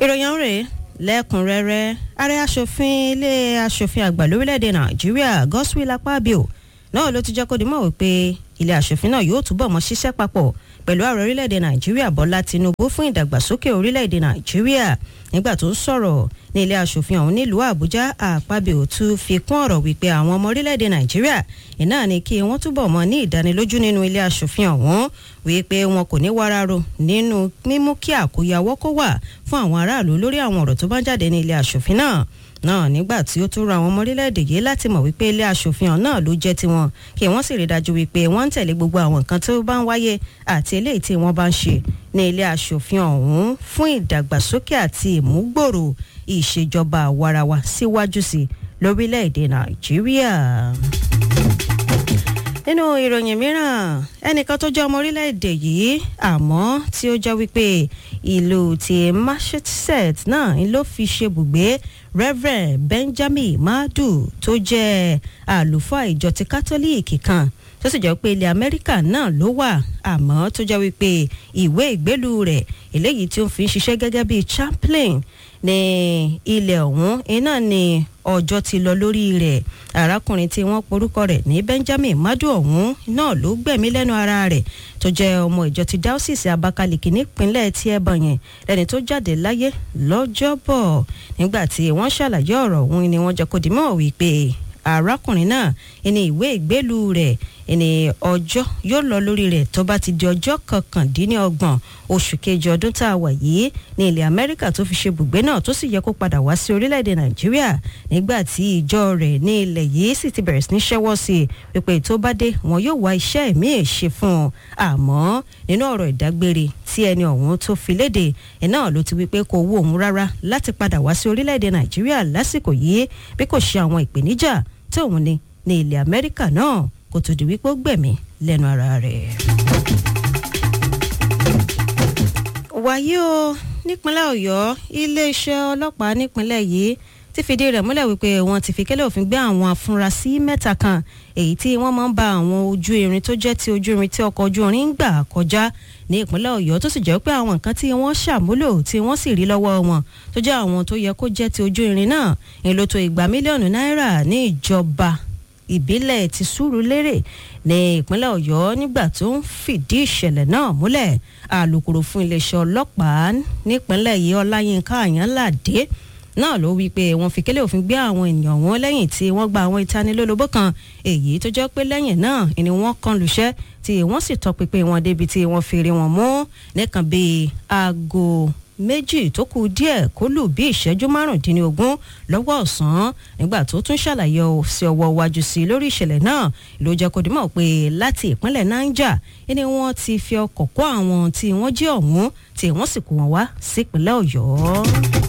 ìròyìn rèé lẹ́kùnrẹ́rẹ́ ààrẹ asòfin ilé asòfin àgbà lórílẹ̀‐èdè nàìjíríà godswill akpabio náà ló ti jẹ́ kó di mọ̀ wípé ilé asòfin náà yóò túbọ̀ mọ́ ṣiṣẹ́ papọ̀ pẹ̀lú ààrẹ orílẹ̀‐èdè nàìjíríà bọ́lá tinubu fún ìdàgbàsókè orílẹ̀‐èdè nàìjíríà nígbà tó ń sọ̀rọ̀ ní ilé asòfin ọ̀hún nílùú àbújá àpábíò tún fi kún ọ̀rọ̀ wípé àwọn ọmọ orílẹ̀‐èdè nàìjíríà iná ni kí wọ́n túbọ̀ mọ́ ní ìdánilójú nínú ilé asòfin ọ̀hún wípé wọn kò ní wáraro nínú mímú kí àkóyawọ́ kó wà fún àwọn aráàlú lórí àwọn ọ̀rọ̀ tó bá jáde ní ilé asòfin náà náà nígbà tí ó tún ra àwọn ọmọ orílẹ̀-èdè yìí láti mọ̀ wípé ilé asòfin ọ̀hún náà ló jẹ́ tiwọn kí wọ́n sì rí dájú wípé wọ́n ń tẹ̀lé gbogbo àwọn nǹkan tó bá ń wáyé àti eléyìí tí wọ́n bá ń ṣe ní ilé asòfin ọ̀hún fún ìdàgbàsókè àti ìmúgbòrò ìṣèjọba àwarawa síwájú sí lórílẹ̀-èdè nàìjíríà nínú ìròyìn mìíràn ẹnìkan tó jẹ́ ọmọ orílẹ̀-èdè yìí àmọ́ tí ó jẹ́ wípé ìlú ti massachusetts náà ló fi ṣe bùgbé reverend benjamin madu tó jẹ́ àlùfáà ìjọ ti kátólíìkì kan tó sì jẹ́ pé ilẹ̀ amẹ́ríkà náà ló wà àmọ́ tó jẹ́ wípé ìwé ìgbélú rẹ̀ eléyìí tí ó fi ń ṣiṣẹ́ gẹ́gẹ́ bíi chaplain ní ilẹ̀ ọ̀hún iná ni ọjọ́ ti lọ lórí rẹ̀ arákùnrin tí wọ́n porúkọ rẹ̀ ní benjamin madu ọ̀hún náà ló gbẹ̀mí lẹ́nu ara rẹ̀ tó jẹ́ ọmọ ìjọ ti dáúsìsì abakaliki nípínlẹ̀ tí ẹ bọ̀yẹn lẹ́ni tó jáde láyé lọ́jọ́bọ̀ nígbà tí wọ́n ṣàlàyé ọ̀rọ̀ ọ̀hún ni wọ́n jẹ́ kó dìmọ̀ wípé arákùnrin náà ẹni ìwé ìgbélú rẹ̀ ẹni ọjọ́ yóò lọ lórí rẹ̀ tó bá ti di ọjọ́ kọkàndínlọ́gbọ̀n oṣù kejì ọdún tá a wà yìí ní ilẹ̀ amẹ́ríkà tó fi ṣe bùgbé náà tó sì yẹ kó padà wá sí orílẹ̀-èdè nàìjíríà nígbà tí ìjọ rẹ̀ ní ilẹ̀ yìí sì ti bẹ̀rẹ̀ sí ní ṣẹ́wọ́ sí i pípé tó bá dé wọn yóò wá iṣẹ́ míì ṣe fún un àmọ́ nínú ọ̀rọ̀ ìdágbére tí ẹni ọ̀hún tó fi léde ẹ̀ náà ló ti wí pé kò wú òun rárá láti padà wá sí orílẹ̀-èdè nàìjíríà lásìkò yìí bí kò ṣe àwọn ìpèníjà tí òun ní ní ilẹ̀ amẹ́ríkà náà kó tó di wípé ó gbẹ̀mí lẹ́nu ara rẹ̀. wàyí o nípínlẹ̀ ọ̀yọ́ iléeṣẹ́ ọlọ́pàá nípínlẹ̀ yìí ti fìdí rẹ̀ múlẹ̀ wípé wọ́n ti fi kẹ́lẹ́ òfin gbé àwọn afurasí mẹ́ta kan èyí tí wọ́n máa ń ba àwọn ojú irin tó jẹ́ ti ojú irin tí ọkọ̀ ojú irin ń gbà kọjá ní ìpínlẹ̀ ọ̀yọ́ tó sì jẹ́ pé àwọn nǹkan tí wọ́n ṣàmúlò tí wọ́n sì rí lọ́wọ́ wọn tó jẹ́ àwọn tó yẹ kó jẹ́ ti ojú irin náà èlò tó ìgbà mílíọ̀nù náírà ní ìjọba ìbílẹ̀ ti Sùúrùlérè ní ìpínlẹ̀ ọ̀yọ́ nígbà tó ń fìdí ìṣẹ̀lẹ̀ náà múlẹ̀ alūkkóró fún iléeṣẹ́ ọlọ́pàá nípínlẹ̀ yìí ọláyínká àyànládé náà ló wí pé wọ́n fi kélé òfin gbé àwọn ènìyàn wọn lẹ́yìn tí wọ́n gba àwọn ìtanilólobó kan èyí tó jẹ́ pé lẹ́yìn náà ni wọ́n kan lùṣẹ́ tí wọ́n sì tọpinpin wọn débi tí wọ́n fi rí wọn mú nìkan bíi aago méjì tó kù díẹ̀ kó lù bí ìṣẹ́jú márùndínlógún lọ́wọ́ ọ̀sán nígbà tó tún ṣàlàyé sí ọwọ́ iwájú sí lórí ìṣẹ̀lẹ̀ náà ló jẹ́ kó dimọ̀ pé láti ìpínlẹ̀ niger ni wọ́n ti fi ọkọ̀ kó àwọn tí wọ́n jí ọ̀hún tí wọ́n sì kó wọn wá sípínlẹ̀ ọ̀yọ́.